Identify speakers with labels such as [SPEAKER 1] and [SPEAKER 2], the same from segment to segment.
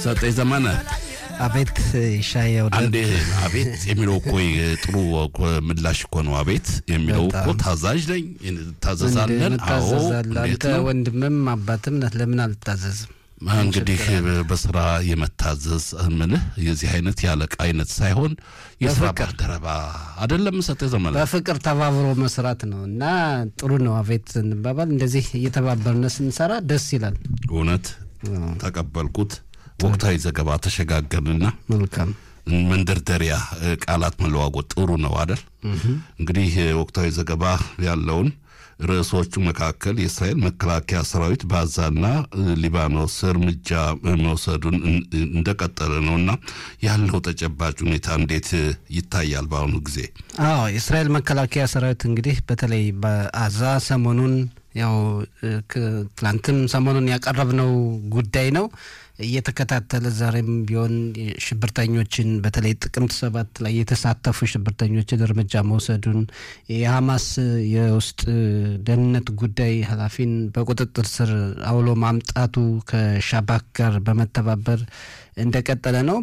[SPEAKER 1] ሰጠኝ ዘመነ
[SPEAKER 2] አቤት ሻየው
[SPEAKER 1] አንዴ አቤት የሚለው እኮ ጥሩ እኮ ምላሽ እኮ ነው። አቤት የሚለው እኮ ታዛዥ ነኝ ታዘዛለን። አዎ
[SPEAKER 2] ታዘዛለህ
[SPEAKER 1] እንዴት
[SPEAKER 2] አንተ
[SPEAKER 1] ነው
[SPEAKER 2] ወንድምም አባትም ነህ። ለምን አልታዘዝም?
[SPEAKER 1] እንግዲህ በስራ የመታዘዝ ምልህ የዚህ አይነት ያለቃ አይነት ሳይሆን የስራ
[SPEAKER 2] በፍቅር።
[SPEAKER 1] ባልደረባ አይደለም። ሰጠኝ ዘመነ
[SPEAKER 2] በፍቅር ተባብሮ መስራት ነው እና ጥሩ ነው። አቤት እንባባል። እንደዚህ እየተባበርን ስንሰራ ደስ ይላል።
[SPEAKER 1] እውነት ተቀበልኩት። ወቅታዊ ዘገባ ተሸጋገርንና
[SPEAKER 2] መልካም
[SPEAKER 1] መንደርደሪያ እ፣ ቃላት መለዋወጥ ጥሩ ነው አደል? እንግዲህ እ፣ ወቅታዊ ዘገባ ያለውን ርዕሶቹ መካከል የእስራኤል መከላከያ ሰራዊት በጋዛና እ፣ ሊባኖስ እርምጃ እ፣ መውሰዱን እን- እንደቀጠለ ነው እና ያለው ተጨባጭ ሁኔታ እንዴት እ፣ ይታያል በአሁኑ ጊዜ?
[SPEAKER 2] አዎ የእስራኤል መከላከያ ሰራዊት እንግዲህ በተለይ በአዛ ሰሞኑን ያው እ፣ ክ- ትላንትም ሰሞኑን ያቀረብነው ጉዳይ ነው እየተከታተለ ዛሬም ቢሆን ሽብርተኞችን በተለይ ጥቅምት ሰባት ላይ የተሳተፉ ሽብርተኞችን እርምጃ መውሰዱን የሐማስ የውስጥ ደህንነት ጉዳይ ኃላፊን በቁጥጥር ስር አውሎ ማምጣቱ ከሻባክ ጋር በመተባበር እንደቀጠለ ነው።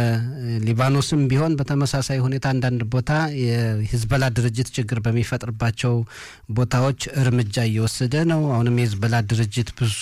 [SPEAKER 2] በሊባኖስም ቢሆን በተመሳሳይ ሁኔታ አንዳንድ ቦታ የሂዝበላ ድርጅት ችግር በሚፈጥርባቸው ቦታዎች እርምጃ እየወሰደ ነው። አሁንም የሂዝበላ ድርጅት ብዙ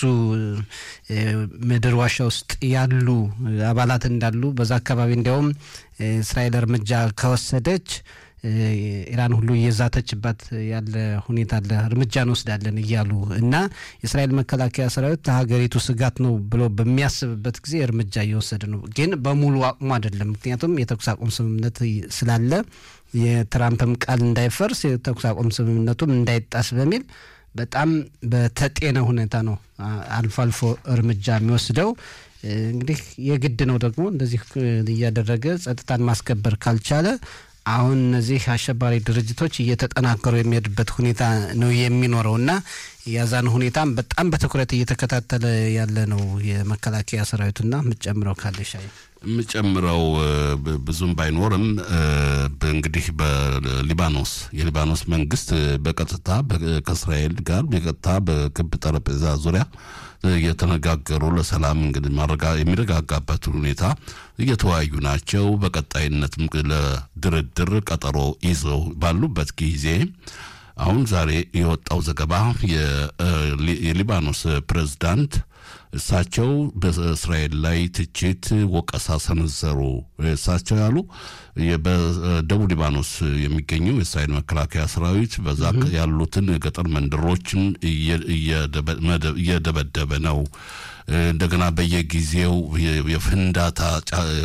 [SPEAKER 2] እ፣ ምድር ዋሻ ውስጥ ያሉ አባላት እንዳሉ በዛ አካባቢ እንዲያውም እ፣ እስራኤል እርምጃ ከወሰደች እ፣ ኢራን ሁሉ እየዛተችባት ያለ ሁኔታ አለ። እርምጃ እንወስዳለን እያሉ እና የእስራኤል መከላከያ ሰራዊት ለሀገሪቱ ስጋት ነው ብሎ በሚያስብበት ጊዜ እርምጃ እየወሰደ ነው። ግን በሙሉ አቅሙ አይደለም። ምክንያቱም የተኩስ አቁም ስምምነት ስላለ የትራምፕም ቃል እንዳይፈርስ የተኩስ አቁም ስምምነቱም እንዳይጣስ በሚል በጣም በተጤነ ሁኔታ ነው አ- አልፎ አልፎ እርምጃ የሚወስደው። እ፣ እንግዲህ የግድ ነው ደግሞ እንደዚህ እ፣ እያደረገ ጸጥታን ማስከበር ካልቻለ አሁን እነዚህ አሸባሪ ድርጅቶች እየተጠናከሩ የሚሄድበት ሁኔታ ነው የሚኖረው እና የዛን ሁኔታም በጣም በትኩረት እየተከታተለ ያለ ነው የመከላከያ ሰራዊቱና የምትጨምረው ካለ ሻይ
[SPEAKER 1] የምጨምረው እ፣ ብ- ብዙም ባይኖርም እ፣ በ- እንግዲህ በሊባኖስ የሊባኖስ መንግስት እ፣ በቀጥታ በ- ከእስራኤል ጋር በቀጥታ በክብ ጠረጴዛ ዙሪያ እ፣ እየተነጋገሩ ለሰላም እንግዲህ ማረጋ- የሚረጋጋበትን ሁኔታ እየተወያዩ ናቸው። በቀጣይነትም ለድርድር ቀጠሮ ይዘው ባሉበት ጊዜ አሁን ዛሬ የወጣው ዘገባ የ- እ፣ ሊ- የሊባኖስ ፕሬዝዳንት እሳቸው በእስራኤል ላይ ትችት ወቀሳ ሰነዘሩ። እሳቸው ያሉ የ- በደቡብ ሊባኖስ የሚገኘው የእስራኤል መከላከያ ሰራዊት በዛ ያሉትን ገጠር መንደሮችን እየ- እየደበ- መደ- እየደበደበ ነው። እንደገና በየጊዜው የ- የፍንዳታ ጫ-